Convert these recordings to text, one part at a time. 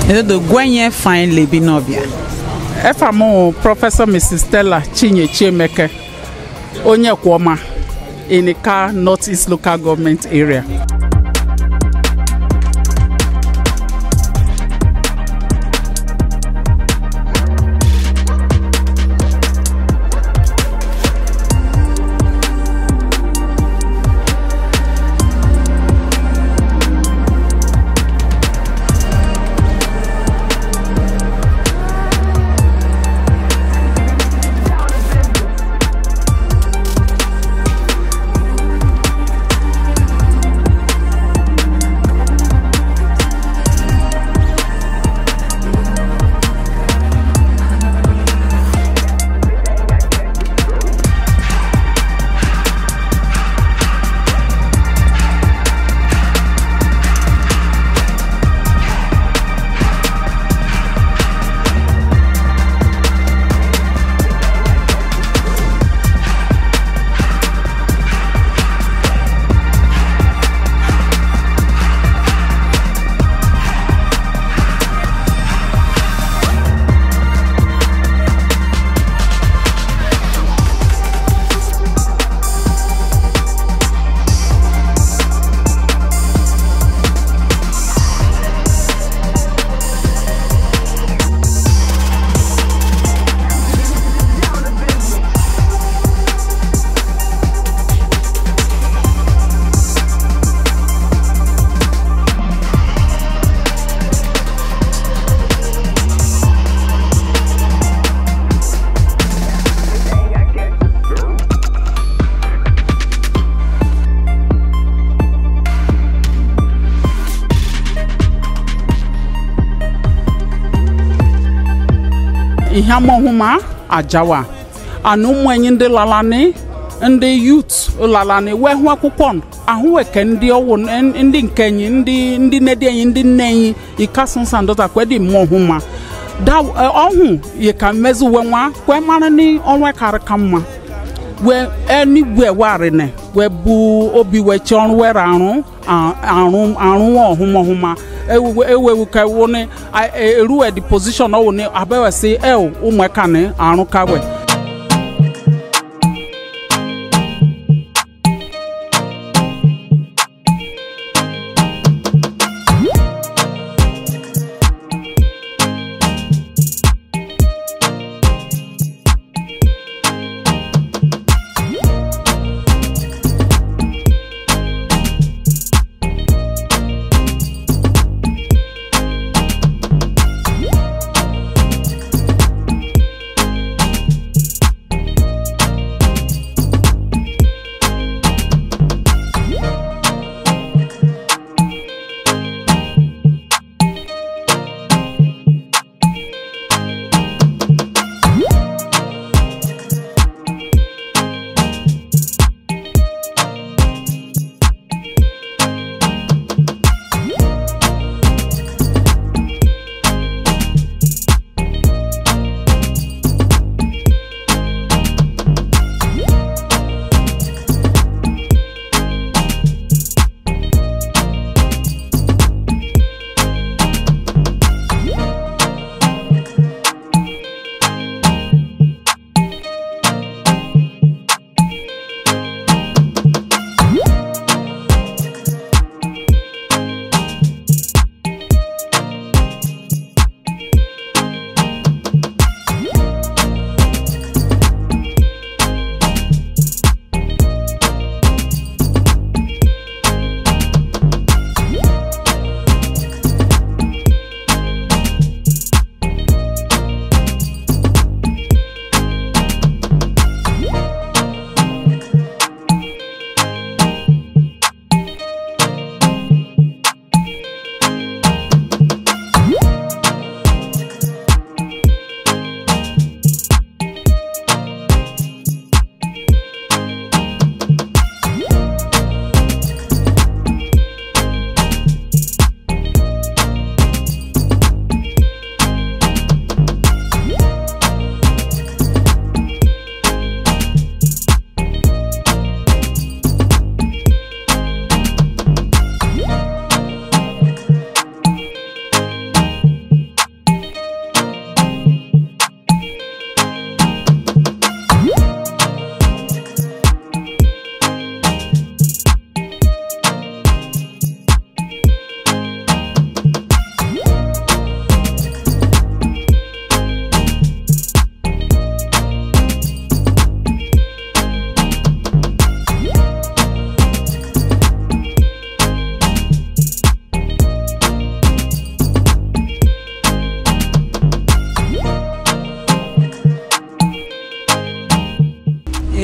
edodo gwenye fine lebi n'ọbịa efa m prọfesọ mrs stella chinye chiemeke onye kwọma inika north east local government area ihe amahụma ajawa ana ụmụ enyi ndị lalani ndị yut lalani wee hụ akwụkwọ ahụ eke ndị ọwụ ndị nke enyi ndị ndị nne dị enyi ndị nne enyi ikasunsa ndọta kwedi mmụọ hụma da ọhụ yi ka mmezi uwe nwa kwe mara ni ọnwa karị ka mma wee enigwe warịnị wee bụ obi wee chi ọrụ were arụ arụ arụ ọhụma ọhụma ewewu ka ewu ni eruwe di position ọwụ ni abewe si el ụmụaka ni arụ kawe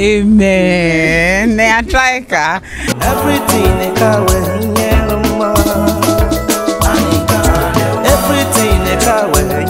amen na yɛatrae ka Everything ka we nyɛ no ma. Everything ka we